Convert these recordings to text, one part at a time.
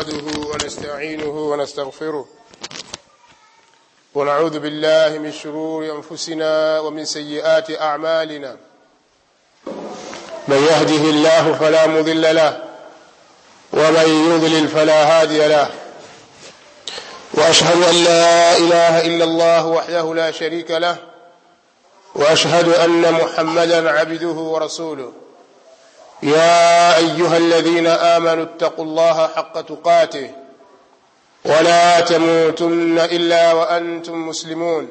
نحمده ونستعينه ونستغفره ونعوذ بالله من شرور أنفسنا ومن سيئات أعمالنا من يهده الله فلا مضل له ومن يضلل فلا هادي له وأشهد أن لا إله إلا الله وحده لا شريك له وأشهد أن محمدا عبده ورسوله يا أيها الذين آمنوا اتقوا الله حق تقاته ولا تموتن إلا وأنتم مسلمون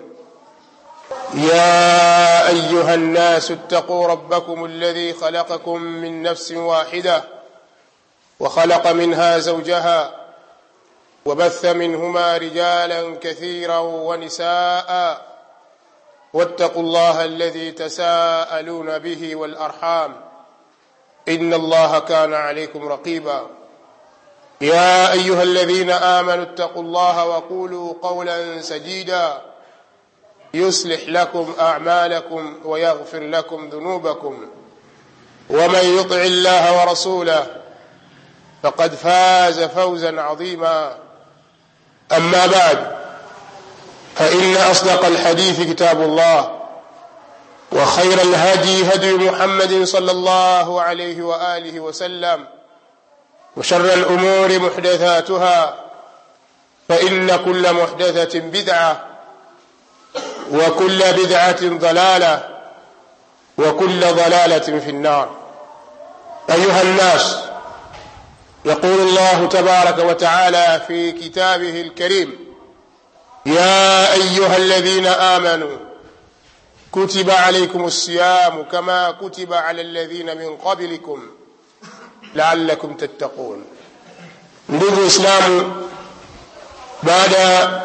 يا أيها الناس اتقوا ربكم الذي خلقكم من نفس واحدة وخلق منها زوجها وبث منهما رجالا كثيرا ونساء واتقوا الله الذي تساءلون به والأرحام إن الله كان عليكم رقيبا يا أيها الذين آمنوا اتقوا الله وقولوا قولا سديدا يصلح لكم أعمالكم ويغفر لكم ذنوبكم ومن يطع الله ورسوله فقد فاز فوزا عظيما أما بعد فإن أصدق الحديث كتاب الله وخير الهدي هدي محمد صلى الله عليه وآله وسلم وشر الأمور محدثاتها فإن كل محدثة بدعة وكل بدعة ضلالة وكل ضلالة في النار أيها الناس يقول الله تبارك وتعالى في كتابه الكريم يا أيها الذين آمنوا كتب عليكم الصيام كما كتب على الذين من قبلكم لعلكم تتقون ndugu waislamu baada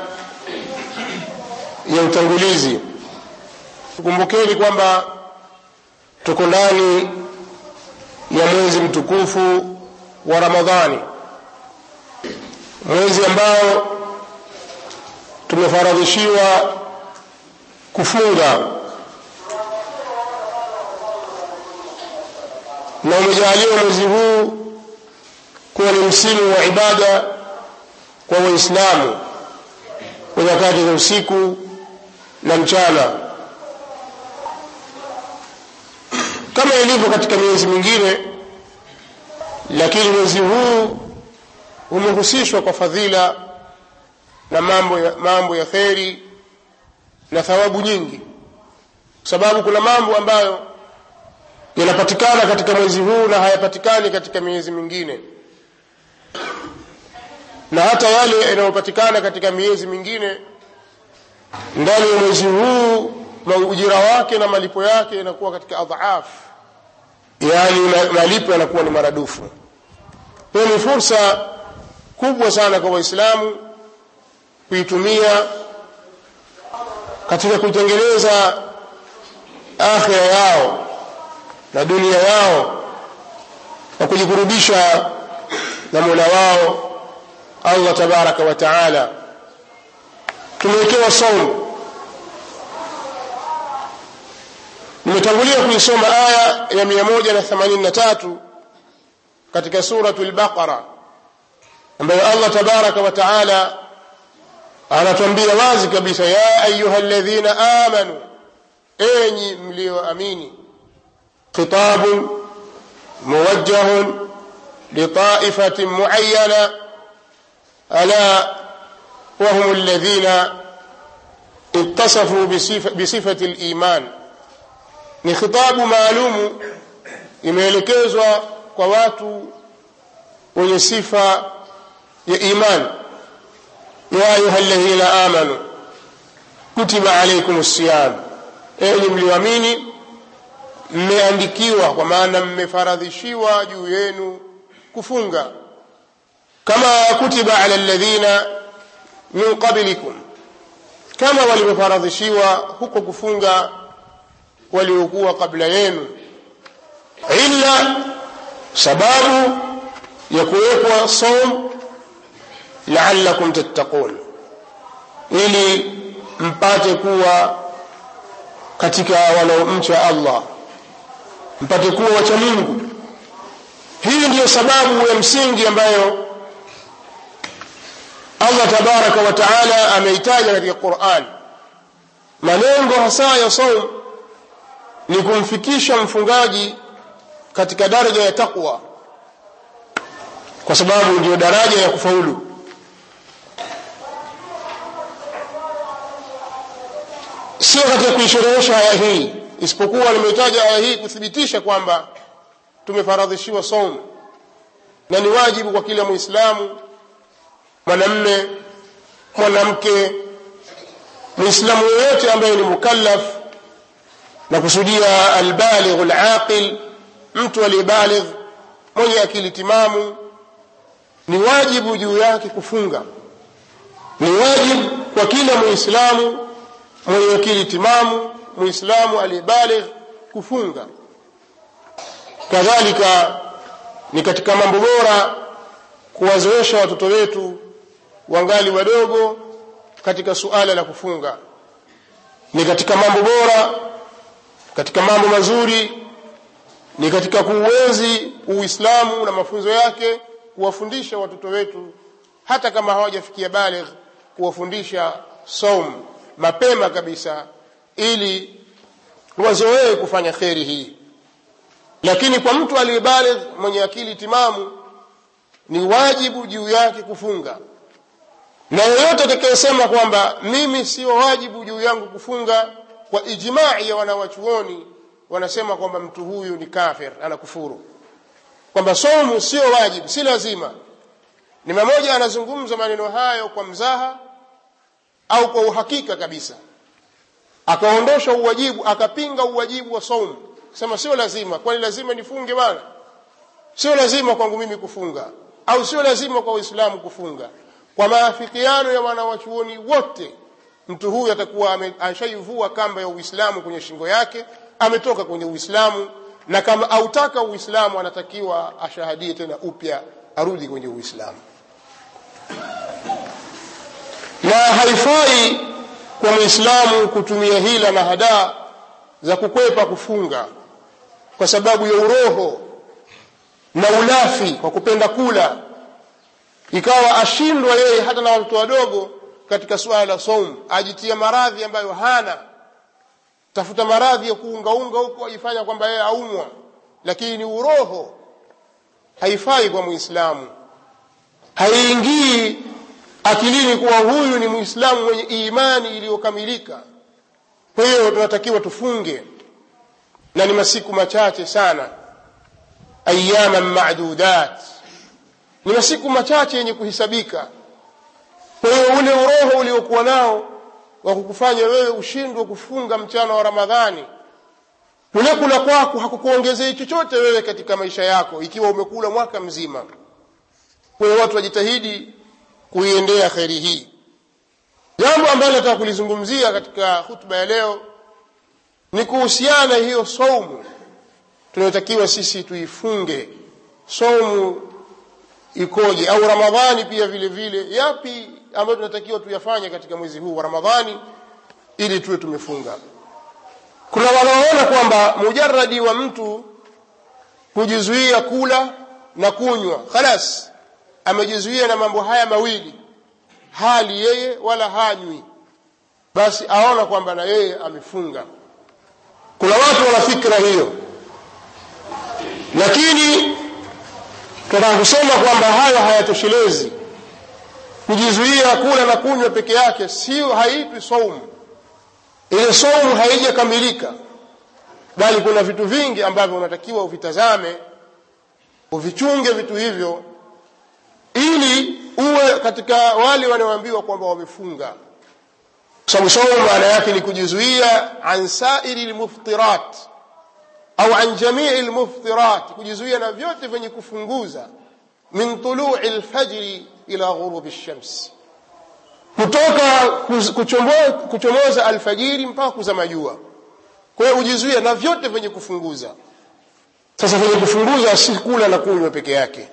ya utangulizi tukumbukeni kwamba tuko ndani ya mwezi mtukufu wa ramadhani mwezi ambao tumefaradhishiwa kufunga na umejaliwa mwezi huu kuwa ni msimu wa ibada kwa waislamu kwa nyakati za usiku na mchana kama ilivyo katika miezi mingine lakini mwezi huu umehusishwa kwa fadhila na mambo ya, mambo ya kheri na thawabu nyingi kwa sababu kuna mambo ambayo yanapatikana katika mwezi huu na hayapatikani katika miezi mingine na hata yale yanayopatikana katika miezi mingine ndani ya mwezi huu ujira wake na malipo yake yanakuwa katika adhaaf yaani malipo yanakuwa ni maradufu hiyo ni fursa kubwa sana kwa waislamu kuitumia katika kuitengeneza akhira yao na dunia yao na kujikurubisha na mola wao allah tabaraka wa taala tumewekewa saumu nimetangulia kuisoma aya ya mia moja na themanini na tatu katika suratu lbaqara ambayo allah tabaraka wa taala anatuambia wazi kabisa ya ayuha ladhina amanu enyi mlioamini خطاب موجه لطائفة معينة ألا وهم الذين اتصفوا بصفة, بصفة الإيمان ni khitabu maalumu imeelekezwa kwa watu wenye sifa ya iman ya ayuha alladhina amanu kutiba alaikum siyam enyi mlioamini mmeandikiwa kwa maana mmefaradhishiwa juu yenu kufunga kama kutiba ala alladhina min qablikum kama walivyofaradhishiwa huko kufunga waliokuwa kabla yenu illa sababu ya kuwekwa som laalakum tattaqun ili mpate kuwa katika wanaomcha allah mpate kuwa wacha mungu hii ndiyo sababu ya msingi ambayo tabaraka wa taala ameitaja katika quran malengo hasa ya saum ni kumfikisha mfungaji katika daraja ya taqwa kwa sababu ndiyo daraja ya kufaulu sio katika kuisherehesha aya hii isipokuwa nimeitaja aya hii kuthibitisha kwamba tumefaradhishiwa saum na ni wajibu kwa kila muislamu mwanamme mwanamke muislamu yoyote ambaye ni mukallaf na kusudia albalighu alaqil mtu aliyebaligh mwenye akili timamu ni wajibu juu yake kufunga ni wajibu kwa kila muislamu mwenye akili timamu muislamu aliyebaligh kufunga kadhalika ni katika mambo bora kuwazoesha watoto wetu wangali wadogo katika suala la kufunga ni katika mambo bora katika mambo mazuri ni katika kuuenzi uislamu na mafunzo yake kuwafundisha watoto wetu hata kama hawajafikia baligh kuwafundisha saum mapema kabisa ili wazoee kufanya kheri hii lakini kwa mtu aliyebaligh mwenye akili timamu ni wajibu juu yake kufunga na yeyote atakayesema kwamba mimi sio wajibu juu yangu kufunga kwa ijmai ya wanawachuoni wanasema kwamba mtu huyu ni kafir anakufuru kwamba somu sio wajibu si lazima ni mmoja anazungumza maneno hayo kwa mzaha au kwa uhakika kabisa akaondosha uwajibu akapinga uwajibu wa saumu sema sio lazima kwani lazima nifunge bana sio lazima kwangu mimi kufunga au sio lazima kwa waislamu kufunga kwa maafikiano ya wanawachuoni wote mtu huyu atakuwa ashaivua kamba ya uislamu kwenye shingo yake ametoka kwenye uislamu na kama autaka uislamu anatakiwa ashahadie tena upya arudi kwenye uislamu na haifai kwa mwislamu kutumia hila na hadaa za kukwepa kufunga kwa sababu ya uroho na ulafi kwa kupenda kula ikawa ashindwa yeye hata na watoto wadogo katika suala la saum ajitia maradhi ambayo hana tafuta maradhi ya kuungaunga huko ajifanya kwamba yeye aumwa lakini ni uroho haifai kwa muislamu haiingii akilini kuwa huyu ni muislamu mwenye imani iliyokamilika kwa hiyo tunatakiwa tufunge na ni masiku machache sana ayaman madudat ni masiku machache yenye kuhisabika kwa hiyo ule uroho uliokuwa nao wa kukufanya wewe ushindwe kufunga mchana wa ramadhani kule kula kwako hakukuongezei chochote wewe katika maisha yako ikiwa umekula mwaka mzima kwa hiyo watu wajitahidi kuiendea kheri hii jambo ambalo nataka kulizungumzia katika hutuba ya leo ni kuhusiana hiyo saumu tunayotakiwa sisi tuifunge saumu ikoje au ramadhani pia vile vile yapi ambayo tunatakiwa tuyafanye katika mwezi huu wa ramadhani ili tuwe tumefunga kuna wanaoona kwamba mujaradi wa mtu kujizuia kula na kunywa khalas amejizuia na mambo haya mawili hali yeye wala hanywi basi aona kwamba na yeye amefunga kuna watu wana fikra hiyo lakini tunataka kusema kwamba hayo hayatoshelezi kujizuia kula na kunywa peke yake sio haitwi saumu ile saumu haijakamilika bali kuna vitu vingi ambavyo unatakiwa uvitazame uvichunge vitu hivyo ili uwe katika wale wanaoambiwa kwamba wamefunga sababu saumu maana yake ni kujizuia an sairi lmuftirat au an jamii lmuftirat kujizuia na vyote vyenye kufunguza min tului lfajri ila ghurubi lshams kutoka kuchomoza, kuchomoza alfajiri mpaka kuzama jua kwa hiyo ujizuia na vyote vyenye kufunguza sasa vyenye kufunguza si kula na kunywa peke yake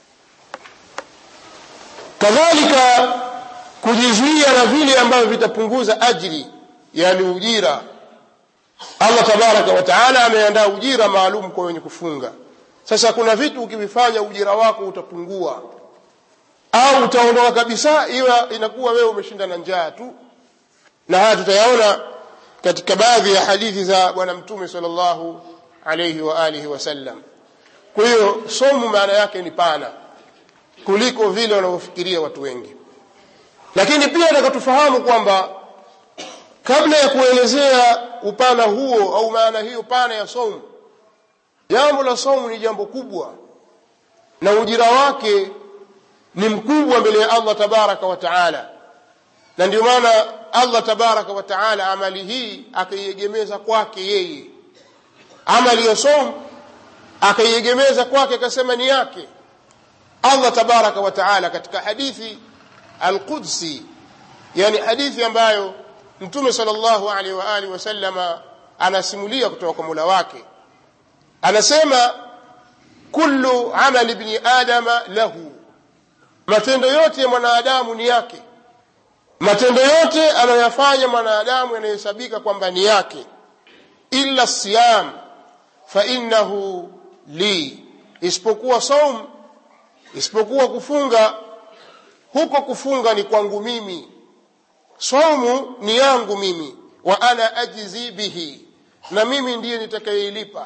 kadhalika kujizuia na vile ambavyo vitapunguza ajri yani ujira allah tabaraka wa taala ameandaa ujira maalum kwa wenye kufunga sasa kuna vitu ukivifanya ujira wako utapungua au utaondoka kabisa iwa inakuwa wewe umeshinda na njaa tu na haya tutayaona katika baadhi ya hadithi za bwana mtume sallallahu alayhi wa alihi wasallam kwa hiyo somu maana yake ni pana kuliko vile wanavyofikiria watu wengi lakini pia nataka tufahamu kwamba kabla ya kuelezea upana huo au maana hiyo pana ya somu jambo la somu ni jambo kubwa na ujira wake ni mkubwa mbele ya allah tabaraka wa taala na ndio maana allah tabaraka wa taala amali hii akaiegemeza kwake yeye amali ya somu akaiegemeza kwake akasema ni yake allah tabaraka wa taala katika hadithi alqudsi yani hadithi ambayo mtume sallallahu alaihi wa alihi wasallama anasimulia kutoka kwa mola wake anasema kullu amali ibni adama lahu matendo yote ya mwanadamu ni yake matendo yote anayoyafanya mwanadamu yanahesabika kwamba ni yake illa siyam fainnahu li isipokuwa saum isipokuwa kufunga huko kufunga ni kwangu mimi saumu ni yangu mimi wa ana ajzi bihi na mimi ndiye nitakayeilipa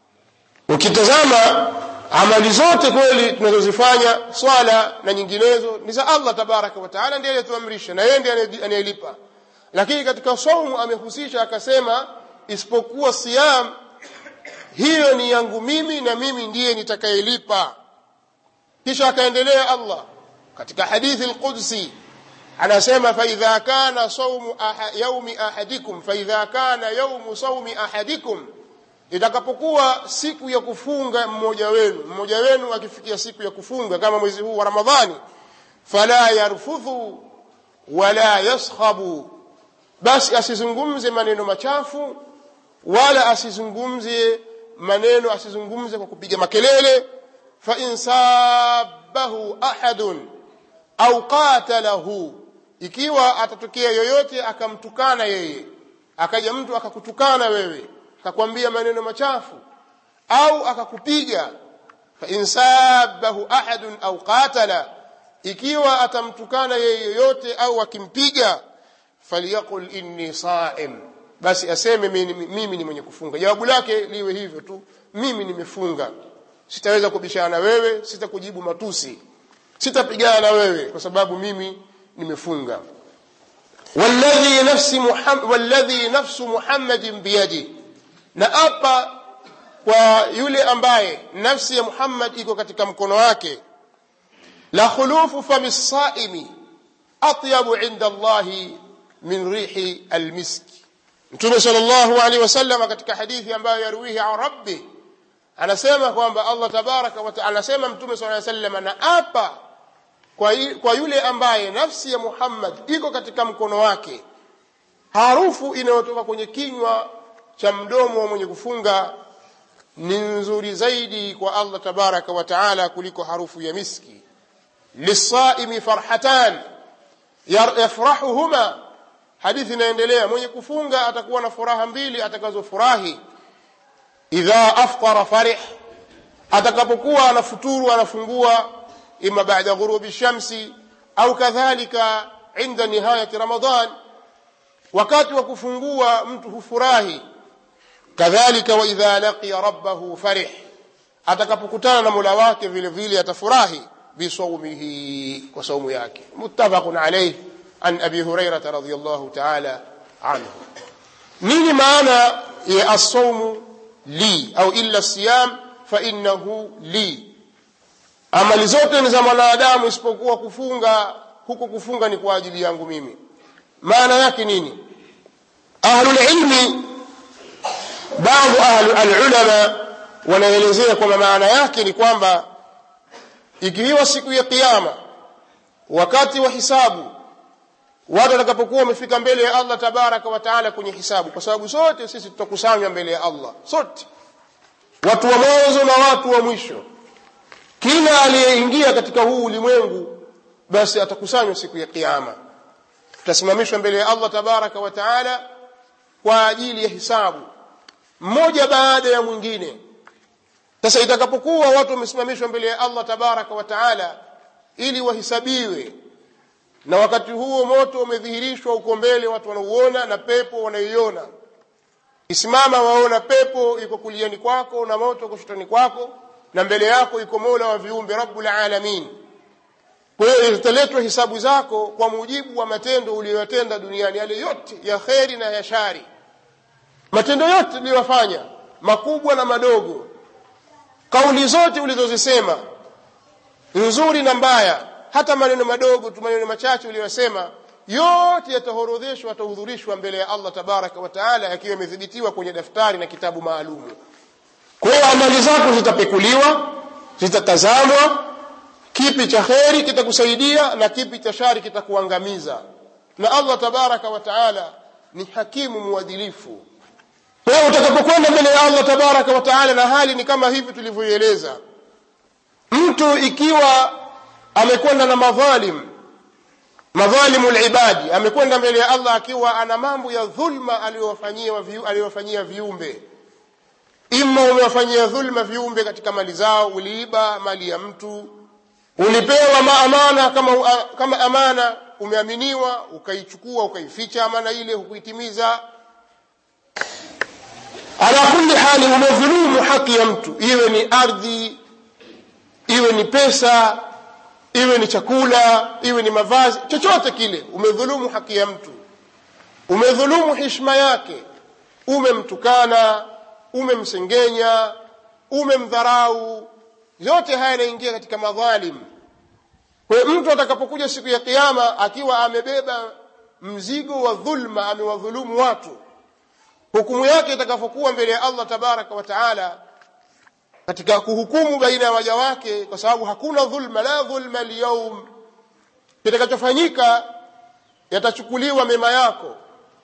ukitazama amali zote kweli tunazozifanya swala na nyinginezo ni za allah tabaraka wataala ndiye aliyetuamrisha na yeye ndiye anayelipa lakini katika saumu amehusisha akasema isipokuwa siyam hiyo ni yangu mimi na mimi ndiye nitakayelipa kisha akaendelea allah katika hadithi lqudsi anasema faidha kana saumu aha, yaumi ahadikum faidha kana yaumu saumi ahadikum itakapokuwa siku ya kufunga mmoja wenu mmoja wenu akifikia siku ya kufunga kama mwezi huu wa ramadhani fala yarfudhu wala yaskhabu basi asizungumze maneno machafu wala asizungumze maneno asizungumze kwa kupiga makelele fain sabahu ahadun au qatalahu ikiwa atatokea yoyote akamtukana yeye akaja mtu akakutukana wewe akakwambia maneno machafu au akakupiga fain sabahu ahadun au qatala ikiwa atamtukana yeye yoyote au akimpiga falyaqul inni saim basi aseme mimi, mimi ni mwenye kufunga jawabu lake liwe hivyo tu mimi nimefunga sitaweza kubishana na wewe sitakujibu matusi sitapigana na wewe kwa sababu mimi nimefunga walladhi nafsi muhammad walladhi nafsu muhammadin biyadi na apa kwa yule ambaye nafsi ya muhammad iko katika mkono wake la khulufu fami saimi atyabu inda allahi min rihi almiski mtume sallallahu alaihi wasallam katika hadithi ambayo yarwihi an rabbi anasema kwamba allah tabaraka wataala anasema mtume sala llaw sallam na apa kwa, kwa yule ambaye nafsi ya muhammad iko katika mkono wake harufu inayotoka kwenye kinywa cha mdomo wa mwenye kufunga ni nzuri zaidi kwa allah tabaraka wa taala kuliko harufu ya miski lisaimi farhatan yafrahuhuma hadithi inaendelea mwenye kufunga atakuwa na furaha mbili atakazofurahi idha aftara farih atakapokuwa anafuturu anafungua ima baada ghurubi shamsi au kadhalika inda nihayati ramadan wakati wa kufungua mtu hufurahi kadhalika waidha laqiya rabbahu farih atakapokutana na mola wake vile vile atafurahi bisaumihi kwa saumu yake muttafaqun alayh an abi hurairata radiallahu taala anhu nini maana ya assaumu li au illa siyam fainahu li amali zote ni za mwanadamu isipokuwa kufunga huko kufunga ni kwa ajili yangu mimi maana yake nini ahlulilmi baadhi alulama wanaelezea kwamba maana yake ni kwamba ikiwa siku ya kiama wakati wa hisabu watu watakapokuwa wamefika mbele ya allah tabaraka wa taala kwenye hisabu kwa sababu sote sisi tutakusanywa mbele ya allah sote watu wa mwanzo na watu wa mwisho kila aliyeingia katika huu ulimwengu basi atakusanywa siku ya kiama tutasimamishwa mbele ya allah tabaraka wa taala kwa ajili ya hisabu mmoja baada ya mwingine sasa itakapokuwa watu wamesimamishwa mbele ya allah tabaraka wa taala ili wahisabiwe na wakati huo moto umedhihirishwa uko mbele watu wanauona na pepo wanaiona isimama waona pepo iko kuliani kwako na moto kushotani kwako na mbele yako iko mola wa viumbe rabbul alamin kwa hiyo zitaletwa hisabu zako kwa mujibu wa matendo uliyoyatenda duniani yale yote ya kheri na ya shari matendo yote uliyofanya makubwa na madogo kauli zote ulizozisema nzuri na mbaya hata maneno madogo tu maneno machache uliyosema yote yatahorodheshwa yatahudhurishwa mbele ya Allah tabaraka wa taala yakiwa yamethibitiwa kwenye daftari na kitabu maalumu kwa hiyo amali zako zitapekuliwa zitatazamwa kipi cha kheri kitakusaidia na kipi cha shari kitakuangamiza na Allah tabaraka wa taala ni hakimu mwadilifu kwa hiyo utakapokwenda mbele ya Allah tabaraka wa taala na hali ni kama hivi tulivyoieleza mtu ikiwa amekwenda na madhalim madhalimu libadi amekwenda mbele ya Allah akiwa ana mambo ya dhulma aliyowafanyia viu, aliyowafanyia viumbe ima umewafanyia dhulma viumbe katika mali zao uliiba mali ya mtu ulipewa maamana kama, kama amana umeaminiwa ukaichukua ukaificha amana ile hukuitimiza ala kulli hali umedhulumu haki ya mtu iwe ni ardhi iwe ni pesa iwe ni chakula iwe ni mavazi chochote kile umedhulumu haki ya mtu umedhulumu hishma yake umemtukana umemsengenya umemdharau yote haya yanaingia katika madhalim kwa hiyo mtu atakapokuja siku ya kiama akiwa amebeba mzigo wa dhulma amewadhulumu watu hukumu yake itakapokuwa mbele ya Allah tabaraka wa taala katika kuhukumu baina ya waja wake kwa sababu hakuna dhulma la dhulma alyawm kitakachofanyika yatachukuliwa mema yako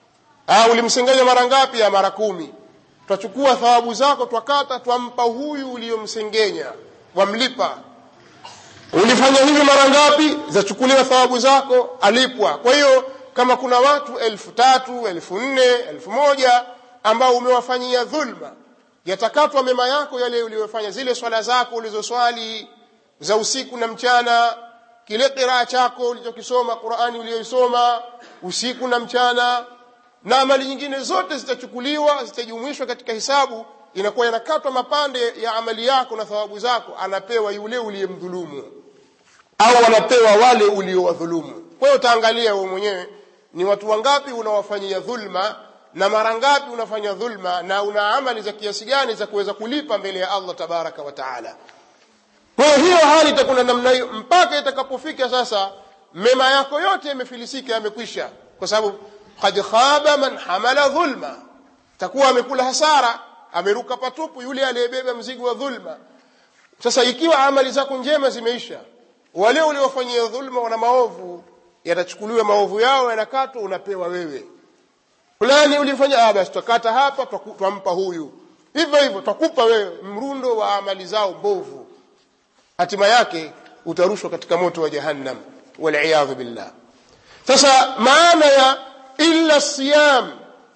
ah ulimsengenya mara ngapi ya mara kumi twachukua thawabu zako twakata twampa huyu uliyomsengenya wamlipa ulifanya hivi mara ngapi zachukuliwa thawabu zako alipwa kwa hiyo kama kuna watu elfu tatu elfu nne elfu moja ambao umewafanyia dhulma yatakatwa mema yako yale uliyofanya zile swala zako ulizoswali za usiku na mchana kile qiraa chako ulichokisoma qurani uliyoisoma usiku na mchana na amali nyingine zote zitachukuliwa zitajumuishwa katika hisabu inakuwa yanakatwa mapande ya amali yako na thawabu zako anapewa yule uliyemdhulumu au wanapewa wale uliowadhulumu kwa hiyo utaangalia wewe mwenyewe ni watu wangapi unawafanyia dhulma na mara ngapi unafanya dhulma na una amali za kiasi gani za kuweza kulipa mbele ya Allah tabaraka wa taala kwa hiyo hiyo hali itakuwa namna hiyo mpaka itakapofika sasa mema yako yote yamefilisika yamekwisha kwa sababu qad khaba man hamala dhulma takuwa amekula hasara ameruka patupu yule aliyebeba mzigo wa dhulma sasa ikiwa amali zako njema zimeisha wale uliofanyia dhulma wana maovu yatachukuliwa maovu yao yanakatwa unapewa wewe fulani ulifanya ah basi tukata hapa twampa huyu hivyo hivyo twakupa wewe mrundo wa amali zao mbovu hatima yake utarushwa katika moto wa jahannam waliyadhu billah sasa maana ya illa siyam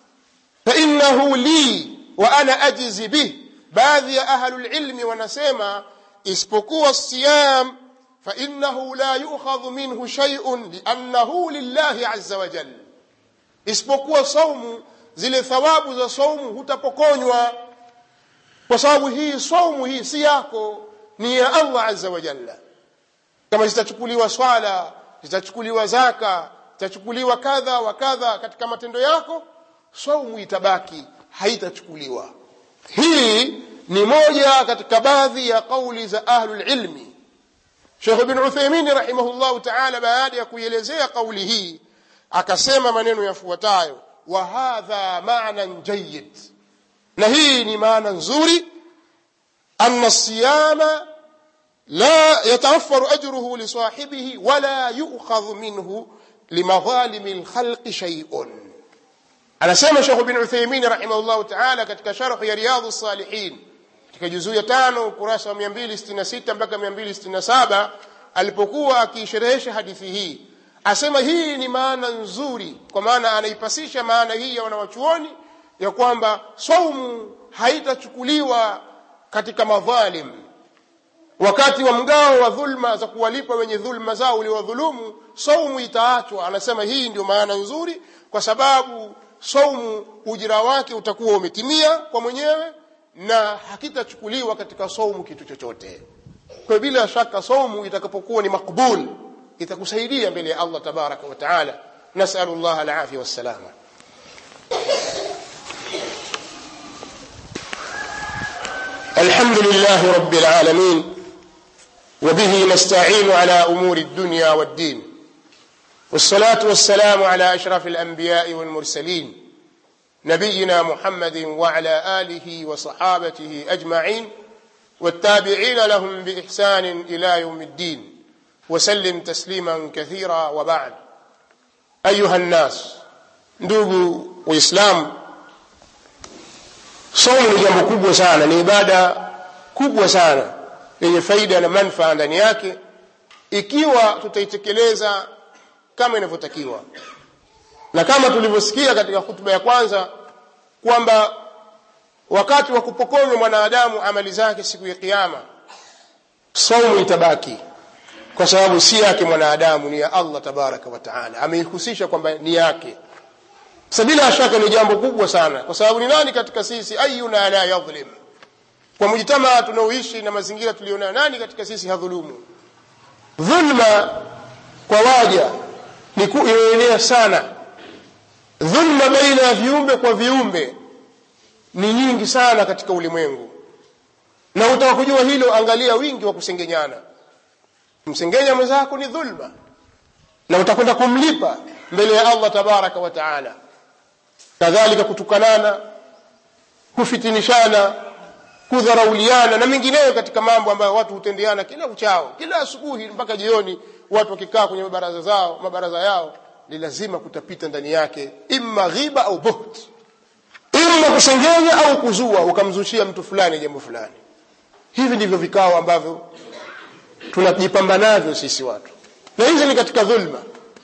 fainahu li wa ana ajzi bih baadhi ya ahlulilmi wanasema isipokuwa siyam fainahu la yukhadhu minhu shay'un liannahu lillahi azza wa jalla isipokuwa saumu zile thawabu za saumu hutapokonywa kwa sababu hii saumu hii si yako ni ya Allah azza wa jalla kama zitachukuliwa swala zitachukuliwa zaka zitachukuliwa kadha wa kadha katika matendo yako saumu itabaki haitachukuliwa hii ni moja katika baadhi ya kauli za ahlul ilmi Sheikh Ibn Uthaymeen rahimahullahu ta'ala baada ya kuielezea kauli hii akasema maneno yafuatayo wa hadha ma'nan jayyid na hii ni maana nzuri anna siyama la yatawaffaru ajruhu li sahibihi wala yu'khadhu minhu limadhalim alkhalq shay'un anasema Sheikh Ibn Uthaymeen rahimahullah ta'ala katika sharh ya Riyadhus Salihin katika juzuu ya 5 ukurasa wa 266 mpaka 267 alipokuwa akisherehesha hadithi hii asema hii ni maana nzuri kwa maana anaipasisha maana hii ya wanawachuoni ya kwamba saumu haitachukuliwa katika madhalim wakati wa mgao wa dhulma za kuwalipa wenye dhulma zao uliwadhulumu saumu itaachwa anasema hii ndio maana nzuri kwa sababu saumu ujira wake utakuwa umetimia kwa mwenyewe na hakitachukuliwa katika saumu kitu chochote kwa bila shaka saumu itakapokuwa ni makbul itakusaidia mbele ya Allah tabaraka wa taala nasalu Allah alafia wassalama الحمد لله رب العالمين وبه نستعين على امور الدنيا والدين والصلاه والسلام على اشرف الانبياء والمرسلين نبينا محمد وعلى اله وصحابته اجمعين والتابعين لهم باحسان الى يوم الدين وسلم تسليما كثيرا وبعد ايها الناس ndugu waislamu somo ni jambo kubwa sana ni ibada kubwa sana yenye faida na manfaa ndani yake ikiwa tutaitekeleza kama inavyotakiwa na kama tulivyosikia katika hutuba ya kwanza kwamba wakati wa kupokonywa mwanadamu amali zake siku ya kiyama saumu itabaki kwa sababu si yake mwanadamu ni ya allah tabaraka wa taala ameihusisha kwamba ni yake sasa bila shaka ni jambo kubwa sana kwa sababu ni nani katika sisi ayuna la yadhlim kwa mujtamaa tunaoishi na mazingira tulionayo nani katika sisi hadhulumu dhulma kwa waja ni inaenea sana dhulma baina ya viumbe kwa viumbe ni nyingi sana katika ulimwengu na utaka kujua hilo angalia wingi wa kusengenyana msengenya mwenzako ni dhulma na utakwenda kumlipa mbele ya allah tabaraka wa taala kadhalika kutukanana kufitinishana kudharauliana na mengineyo katika mambo ambayo watu hutendeana kila uchao kila asubuhi mpaka jioni watu wakikaa kwenye mabaraza zao mabaraza yao ni lazima kutapita ndani yake imma ghiba au buht imma kusengenya au kuzua ukamzushia mtu fulani jambo fulani hivi ndivyo vikao ambavyo tunajipamba navyo sisi watu na hizi ni katika dhulma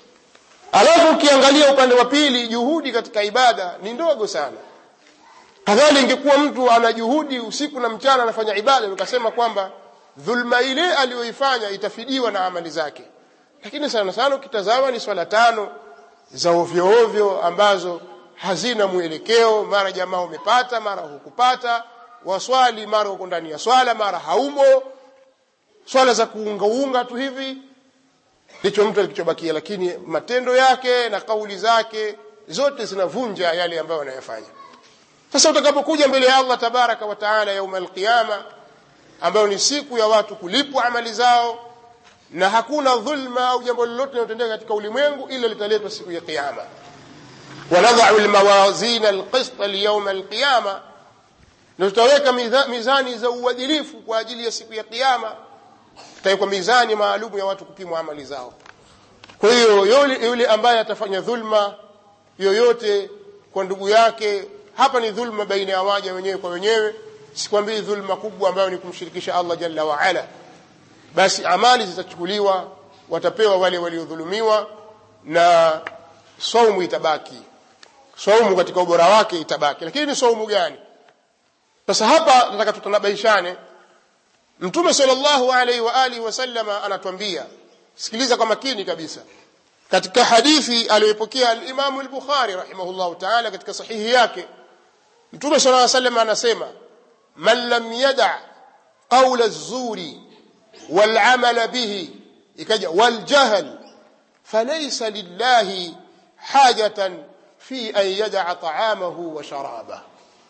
alafu ukiangalia upande wa pili juhudi katika ibada ni ndogo sana kadhali ingekuwa mtu ana juhudi usiku na mchana anafanya ibada ukasema kwamba dhulma ile aliyoifanya itafidiwa na amali zake lakini sana sana ukitazama ni swala tano za ovyo ovyo ambazo hazina mwelekeo mara jamaa umepata mara hukupata waswali mara uko ndani ya swala mara haumo swala za kuungaunga tu hivi ndicho mtu alichobakia lakini matendo yake na kauli zake zote zinavunja yale ambayo anayafanya sasa utakapokuja mbele ya allah tabaraka wa taala yauma alqiyama ambayo ni siku ya watu kulipwa amali zao na hakuna dhulma au jambo lolote linalotendeka katika ulimwengu ila litaletwa siku ya qiyama wanadhau lmawazina alqista liyauma alqiyama na tutaweka mizani za uadilifu kwa ajili ya siku ya qiyama tutawekwa mizani maalum ya watu kupimwa amali zao kwa hiyo yule ambaye atafanya dhulma yoyote kwa ndugu yake hapa ni dhulma baina ya waja wenyewe kwa wenyewe sikwambii dhulma kubwa ambayo ni kumshirikisha allah jalla waala basi amali zitachukuliwa watapewa wale waliodhulumiwa na saumu itabaki saumu katika ubora wake itabaki lakini ni saumu gani sasa hapa nataka tutanabaishane mtume sallallahu alaihi wa alihi wasallama anatuambia sikiliza kwa makini kabisa katika hadithi aliyoipokea alimamu al-bukhari rahimahullahu taala katika sahihi yake mtume sala llaw sallam anasema man lam yada qaula az-zuri wal-amala bihi ikaja wal-jahl falaysa lillahi hajatan fi an yada'a ta'amahu wa sharabahu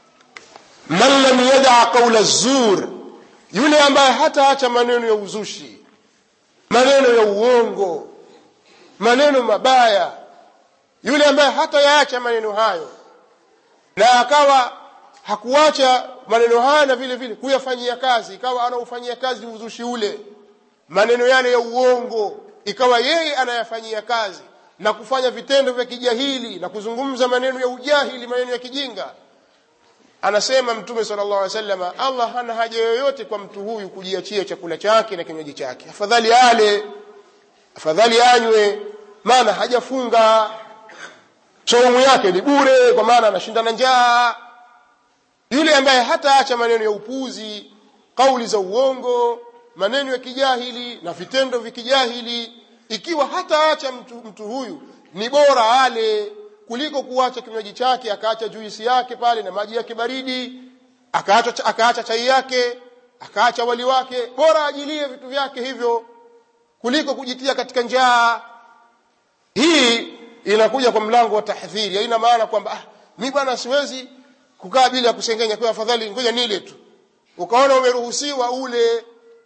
man lam yada qaula az-zur yule ambaye hataacha maneno ya uzushi maneno ya uongo maneno mabaya yule ambaye hatayaacha maneno hayo na akawa hakuacha maneno haya na vile vile kuyafanyia kazi ikawa anaufanyia kazi uzushi ule maneno yale ya uongo ikawa yeye anayafanyia kazi na kufanya vitendo vya kijahili na kuzungumza maneno ya ujahili maneno ya kijinga anasema mtume sallallahu alaihi wasallam Allah hana haja yoyote kwa mtu huyu kujiachia chakula chake na kinywaji chake afadhali ale afadhali anywe maana hajafunga saumu yake ni bure kwa maana anashinda na njaa yule ambaye hataacha maneno ya upuzi kauli za uongo maneno ya kijahili na vitendo vya kijahili ikiwa hataacha mtu, mtu huyu ni bora ale kuliko kuacha kinywaji chake akaacha juisi yake pale na maji yake baridi akaacha, akaacha chai yake akaacha wali wake bora ajilie vitu vyake hivyo kuliko kujitia katika njaa hii inakuja kwa mlango wa tahdhiri haina maana kwamba ah, mi bwana siwezi kukaa bila kusengenya kwa afadhali ngoja nile tu ukaona umeruhusiwa ule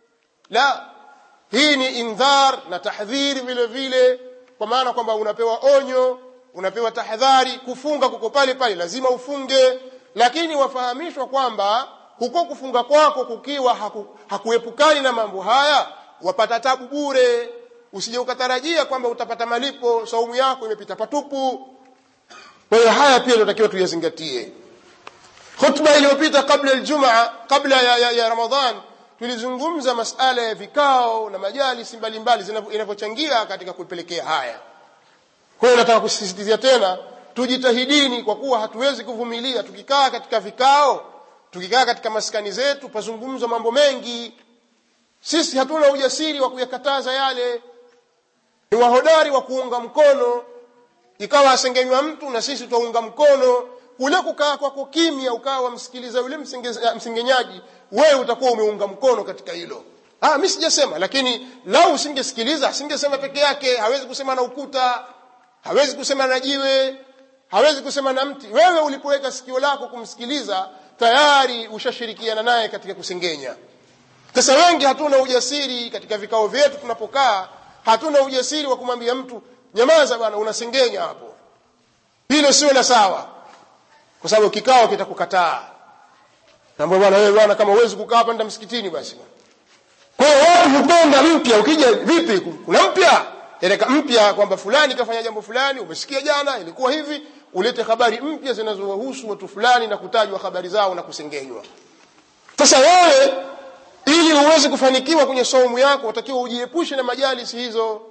la hii ni indhar na tahdhiri vile vile kwa maana kwamba unapewa onyo unapewa tahadhari kufunga kuko pale pale lazima ufunge lakini wafahamishwa kwamba huko kufunga kwako kukiwa haku, hakuepukani na mambo haya wapata tabu bure usije ukatarajia kwamba utapata malipo saumu yako imepita patupu kwa hiyo haya pia tunatakiwa tuyazingatie khutba iliyopita kabla aljumaa kabla ya, ya, ya ramadhan tulizungumza masala ya vikao na majalisi mbalimbali inavyochangia katika kupelekea haya kwa hiyo nataka kusisitizia tena tujitahidini kwa kuwa hatuwezi kuvumilia tukikaa katika vikao tukikaa katika maskani zetu pazungumzwa mambo mengi sisi hatuna ujasiri wa kuyakataza yale ni wahodari wa kuunga mkono ikawa asengenywa mtu na sisi twaunga mkono kule kukaa kwako kimya ukawa wamsikiliza yule msengenyaji wewe utakuwa umeunga mkono katika hilo ah mi sijasema lakini lau usingesikiliza asingesema peke yake hawezi kusema na ukuta hawezi kusema na jiwe hawezi kusema na mti wewe ulipoweka sikio lako kumsikiliza tayari ushashirikiana naye katika kusengenya sasa wengi hatuna ujasiri katika vikao vyetu tunapokaa hatuna ujasiri wa kumwambia mtu nyamaza bwana unasengenya hapo hilo sio la sawa kwa sababu kikao kitakukataa naambia bwana wewe bwana kama huwezi kukaa hapa nenda msikitini basi kwa hiyo watu hupenda mpya ukija vipi kuna mpya eleka mpya kwamba fulani kafanya jambo fulani umesikia jana ilikuwa hivi ulete habari mpya zinazowahusu watu fulani na kutajwa habari zao na kusengenywa sasa wewe ili uweze kufanikiwa kwenye saumu yako utakiwa ujiepushe na majalisi hizo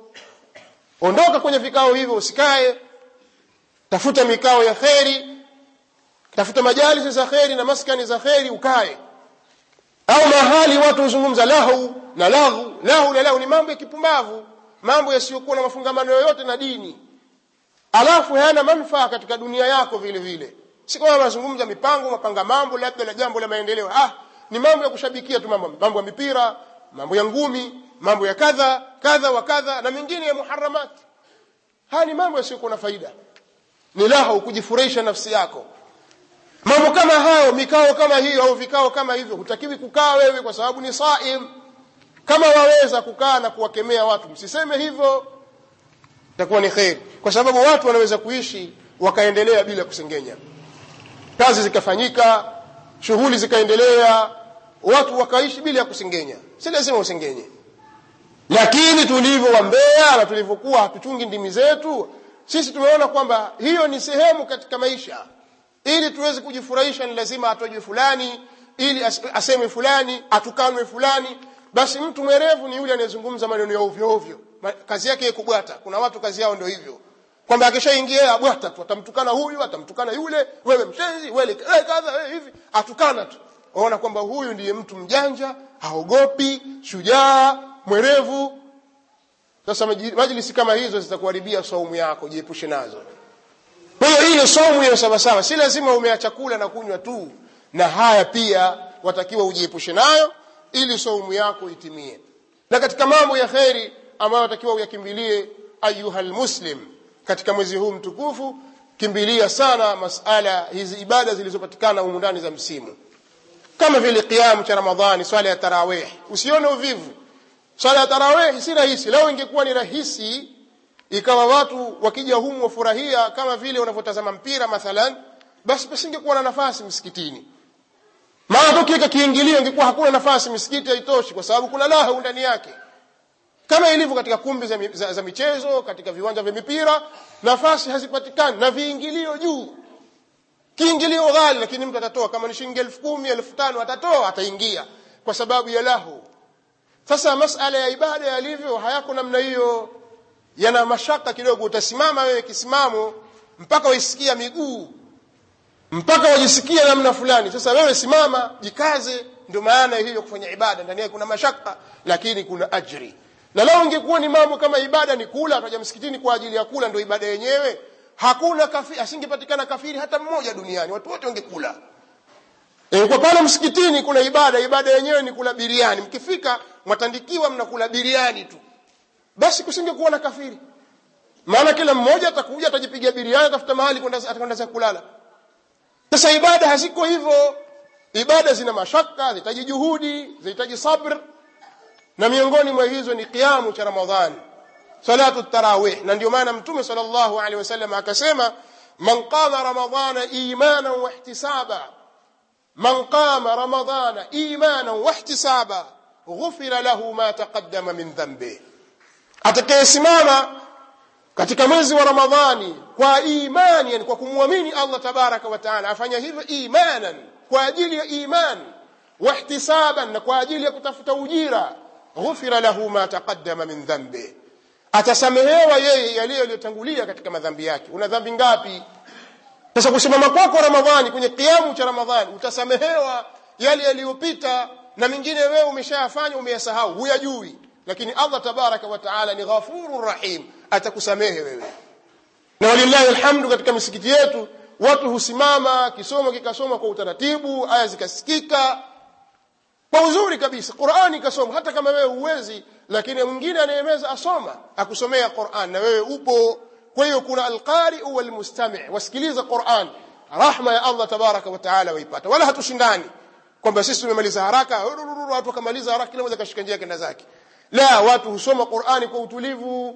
ondoka kwenye vikao hivyo usikae tafuta mikao ya kheri tafuta majalisi za kheri na maskani za kheri ukae au mahali watu huzungumza lahu na lahu lahu na lahu ni mambo ya kipumbavu mambo yasiyokuwa na mafungamano yoyote na dini alafu hayana manufaa katika dunia yako vile vile si kwamba wanazungumza mipango mapanga mambo labda la jambo la maendeleo ah ni mambo ya kushabikia tu mambo mambo ya mipira mambo ya ngumi mambo ya kadha kadha wa kadha na mengine ya muharamat haya ni mambo yasiyokuwa na faida ni lahu kujifurahisha nafsi yako mambo kama hayo mikao kama hiyo au vikao kama hivyo hutakiwi kukaa wewe kwa sababu ni saim kama waweza kukaa na kuwakemea watu msiseme hivyo itakuwa ni kheri kwa sababu watu wanaweza kuishi wakaendelea bila kusengenya kazi zikafanyika shughuli zikaendelea watu wakaishi bila ya kusengenya si lazima usengenye lakini tulivyo wambea na tulivyokuwa hatuchungi ndimi zetu sisi tumeona kwamba hiyo ni sehemu katika maisha ili tuweze kujifurahisha ni lazima atojwe fulani ili aseme fulani atukanwe fulani basi mtu mwerevu ni yule anayezungumza maneno ya ovyo ovyo kazi yake ya kubwata kuna watu kazi yao ndio hivyo kwamba akishaingia abwata tu atamtukana huyu atamtukana yule wewe mshenzi wewe kadha wewe hivi atukana tu waona kwamba huyu ndiye mtu mjanja haogopi shujaa mwerevu sasa majlisi kama hizo zitakuharibia saumu yako jiepushe nazo kwa hiyo ile saumu hiyo sawasawa si lazima umeacha kula na kunywa tu na haya pia watakiwa ujiepushe nayo ili saumu yako itimie na katika mambo ya kheri ambayo watakiwa uyakimbilie ayuha lmuslim katika mwezi huu mtukufu kimbilia sana masala hizi ibada zilizopatikana humu ndani za msimu kama vile qiamu cha ramadhani swala ya tarawih usione uvivu swala ya tarawih si rahisi leo ingekuwa ni rahisi ikawa watu wakija humu wafurahia kama vile unavyotazama mpira mathalan basi pasingekuwa na nafasi msikitini maana tukiweka kiingilio ingekuwa hakuna nafasi misikiti haitoshi kwa sababu kuna lahu ndani yake kama ilivyo katika kumbi za, za, za michezo katika viwanja vya mipira nafasi hazipatikani na viingilio juu kiingilio ghali lakini mtu atatoa kama ni shilingi elfu kumi elfu tano atatoa ataingia kwa sababu ya lahu sasa masala ya ibada yalivyo hayako namna hiyo yana mashaka kidogo utasimama wewe kisimamo mpaka waisikia miguu mpaka wajisikia namna fulani sasa wewe simama jikaze ndio maana hiyo kufanya ibada ndani yake kuna mashaka lakini kuna ajri na lao ingekuwa ni mambo kama ibada ni kula ataja msikitini kwa ajili ya kula ndio ibada yenyewe hakuna kafiri asingepatikana kafiri hata mmoja duniani watu wote wangekula e, kwa pale msikitini kuna ibada ibada yenyewe ni kula biriani mkifika mwatandikiwa mnakula biriani tu basi kusingekuwa na kafiri maana kila mmoja atakuja atajipiga biriani atafuta mahali kwenda atakwenda za kulala sasa ibada haziko hivyo ibada zina mashaka zinahitaji juhudi zinahitaji sabr na miongoni mwa hizo ni kiamu cha ramadhani salatu tarawih na ndio maana mtume sallallahu alaihi wasallam akasema man qama ramadhana imanan wa ihtisaba man qama ramadhana imanan wa ihtisaba ghufira lahu ma taqaddama min dhanbi atakayesimama katika mwezi wa ramadhani kwa imani yani kwa kumwamini allah tabaraka wa taala afanya hivyo imanan kwa ajili ya iman wahtisaban na kwa ajili ya kutafuta ujira ghufira lahu ma taqaddama min dhanbi atasamehewa yeye yale yaliyotangulia katika madhambi yake una dhambi ngapi sasa kusimama kwako ramadhani kwenye kiamu cha ramadhani utasamehewa yale yaliyopita na mengine wewe umeshayafanya umeyasahau huyajui lakini allah tabaraka wa taala ni ghafurur rahim atakusamehe wewe na walillahi alhamdu katika misikiti yetu watu husimama kisomo kikasoma kwa utaratibu aya zikasikika kwa uzuri kabisa qurani ikasoma hata kama wewe huwezi lakini mwingine anayemeza asoma akusomea quran na wewe upo kwa hiyo kuna alqariu walmustami wasikiliza quran rahma ya allah tabaraka wa taala waipata wala hatushindani kwamba sisi tumemaliza haraka watu wakamaliza haraka kila mmoja kashika njia kenda zake la watu husoma qurani kwa utulivu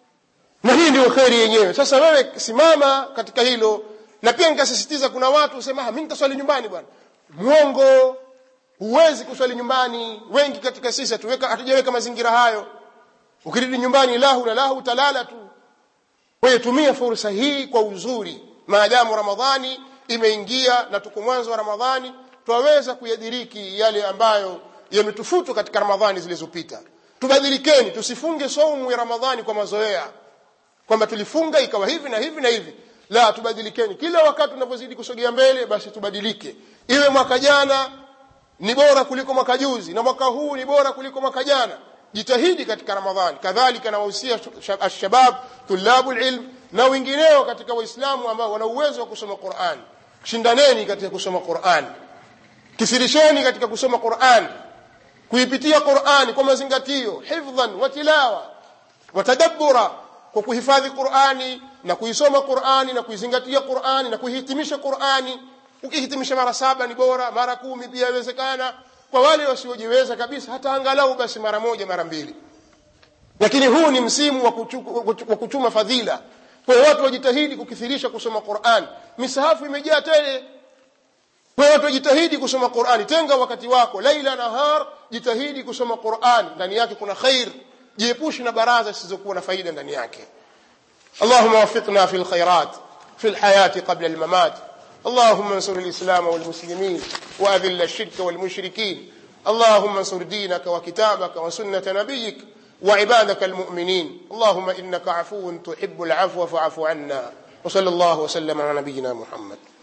na hii ndio kheri yenyewe sasa wewe simama katika hilo na pia nikasisitiza kuna watu husema mimi nitaswali nyumbani bwana mwongo huwezi kuswali nyumbani wengi katika sisi hatuweka hatujaweka mazingira hayo ukirudi nyumbani lahu na lahu utalala tu kwa hiyo tumia fursa hii kwa uzuri maadamu ramadhani imeingia na tuko mwanzo wa ramadhani twaweza kuyadiriki yale ambayo yametufutu katika ramadhani zilizopita tubadilikeni tusifunge saumu ya ramadhani kwa mazoea kwamba tulifunga ikawa hivi na hivi na hivi la tubadilikeni kila wakati tunapozidi kusogea mbele basi tubadilike iwe mwaka jana ni bora kuliko mwaka juzi na mwaka huu ni bora kuliko mwaka jana jitahidi katika ramadhani kadhalika nawahusia alshabab tulabu lilm na wengineo katika waislamu ambao wana uwezo wa kusoma quran shindaneni katika kusoma quran kithirisheni katika kusoma quran kuipitia qurani kwa mazingatio hifdhan wa tilawa watadabbura kwa kuhifadhi qurani na kuisoma qurani na kuizingatia qurani na kuihitimisha qurani ukihitimisha mara saba ni bora mara kumi pia yawezekana kwa wale wasiojiweza kabisa hata angalau basi mara moja mara mbili lakini huu ni msimu wa, kuchu, wa kuchuma fadhila kwa hiyo watu wajitahidi kukithirisha kusoma quran misahafu imejaa tele kwa hiyo watu wajitahidi kusoma qurani tenga wakati wako laila nahar jitahidi kusoma qurani ndani yake kuna khair jiepushi na baraza zisizokuwa na faida ndani yake اللهم وفقنا في الخيرات في الحياة قبل الممات اللهم انصر الإسلام والمسلمين وأذل الشرك والمشركين اللهم انصر دينك وكتابك وسنة نبيك وعبادك المؤمنين اللهم إنك عفو تحب العفو فاعف عنا وصلى الله وسلم على نبينا محمد